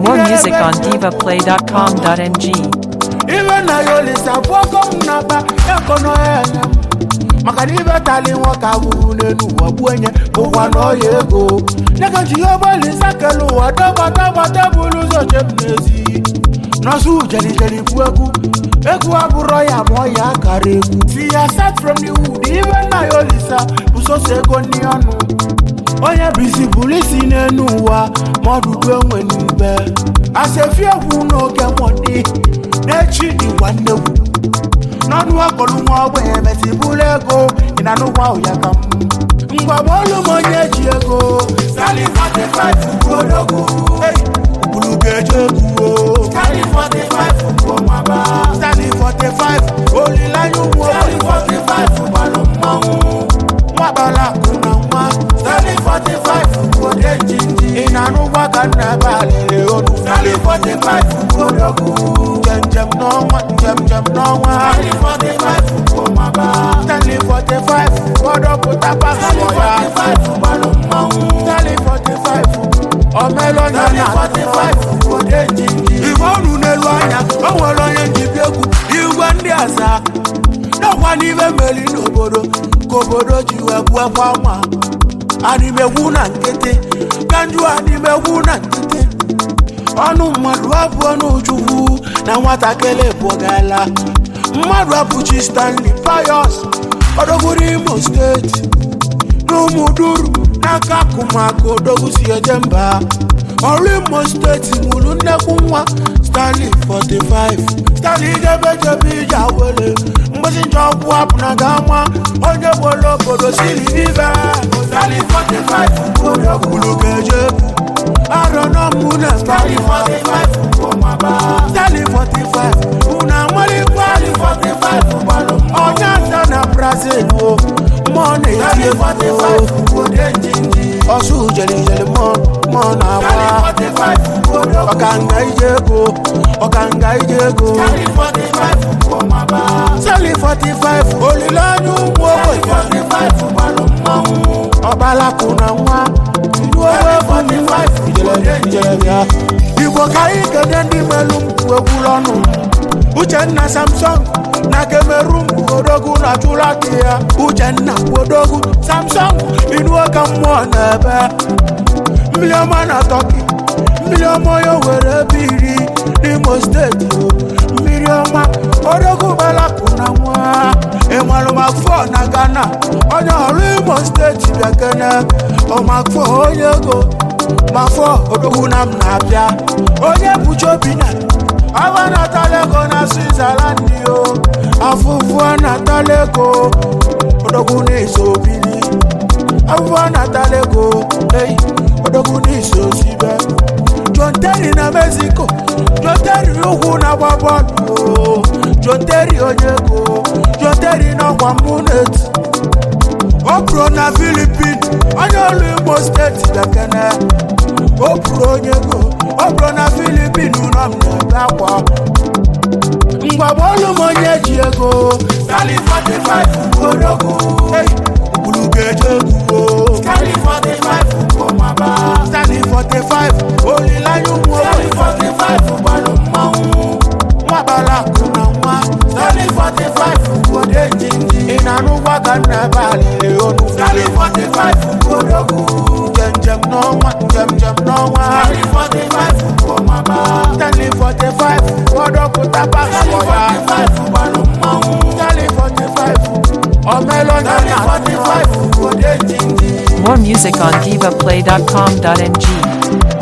More music on divaplay.com.ng. ibe na ya olisa bụ ọkọ m na-akpa ekono ya enye m maka na ibe tali nwoke abụrụ n'elu ụwa gbuo enye bụkwa na ọya ego nyeka ji ya ọgbalisa kele ụwa dọgbadọgbada bụrụ ụzọ jem n'ezi nọsụ jelijeli bụ egwu egwu abụrọ ya ma ọ ya akara egwu si ya start from the wood ibe na ya olisa bụ soso ego ndị ọnụ onye bisi bụrụ isi n'elu ụwa ma ọdụdụ enwe n'ube asefi egwu n'oge nwọdị n'echi dịkwa nnegwu n'ọnụ akọlụ nwa ogbenye mesi bụrụ ego ị na n'ụgwọ ahụ ya ka m ngwa bọọlụ m onye ji ego sali 45 kodogwu bulu ga-eje egwu o sali 45 bụ maba sali 45 olileanya ụmụ sali 45 gbalụ mmanwụ nwakpala akụ na nwa sali 45 bụ ode njinji ị na-anụgwa ka nna ebe alịrị onu sali 45 kodogwu njem n'ọnwa njem njem n'ọnwa sali 45 bụ maba sali 45 gbọdọpụta pasụpọ ya gbalụ mmanwụ sali 45 omelọnya na 45 ode njinji igwe ọnụ n'elu anya o nwere onye njibi egwu igwe ndị aza n'ọkwa n'ibe meri n'obodo ka obodo ji wee gbuo kwa nwa animegwu na nkịtị ka njụ animegwu na nkịtị ọnụ mmadụ abụọ n'uchukwu na nwatakịrị bụgala mmadụ abụchi stanley payos ọdọgwuru imo steeti n'ụmụduru n'aka akụmakụ odogwu si eje mba ọrụ imo steeti nwụrụ nnekwu nwa stanley 45 stanley jebejebe ije awele mgbesi njọ ọgwụ apụ na ga-ama onye gbolo obodo siri vive stanley 45 odogburu ga-eje arọ n'ọmụ na stanley 45 stanley 45 unu amarịkwa 45 gbalụ onye ata na brazil o mmụọ na-eti egwu ọsụ jelijeli mmụọ na-agba ọkanga ije ego ọkanga ije ego sali 45 olileanya ụmụ ogbenye ọbalakụ na nwa ijelebịa igbo ka anyị kede ndị melu mpụ egwuru ọnụ uchenna samson na kemerum odogwu na chụlaki ya uchenna odogwu samson inuo ka mmụọ na-ebe mmiri ọma na tọki mmiri ọma ya were ebe iri n'imo steeti o mmiri ọma odogwu balapụ na nwa ịmalụ makfọ na ghana onye ọrụ imo steeti bịakene ọmakfọ onye ego makfọ odogwu na m na-abịa onye bụchi obi na awa natalego na switzerland o afụfụ natalego odogwu na-eso obili afụfụ natalego ei odogwu na-eso sibe john terry na mexico john terry ugwu na-agba bọọlụ o john terry onye ego john terry n'ọkwa munet o pụrụ na filipin onye ọrụ imo steeti bekene o pụrụ onye ego o pụrụ na filipin ụlọ m na-ebe akwa ngwa bọọlụ m onye ji ego sali 45 odogwu bulu ga-eje egwu o sali 45 kọmaba sali 45 olileanya ụmụ sali 45 gbalụ mmanwụ nwakpara akụ na nwa sali 45 ode njinji ị na-anụgwa ka nna ebe alịrị onu sali 45 odogwu njem n'ọnwa njem njem n'ọnwa sali 45 kọmaba sali 45 gbọdọpụta pasụpọ ya gbalụ mmanwụ sali 45 omelọnya na 45 ode njinji More music on divaplay.com.ng.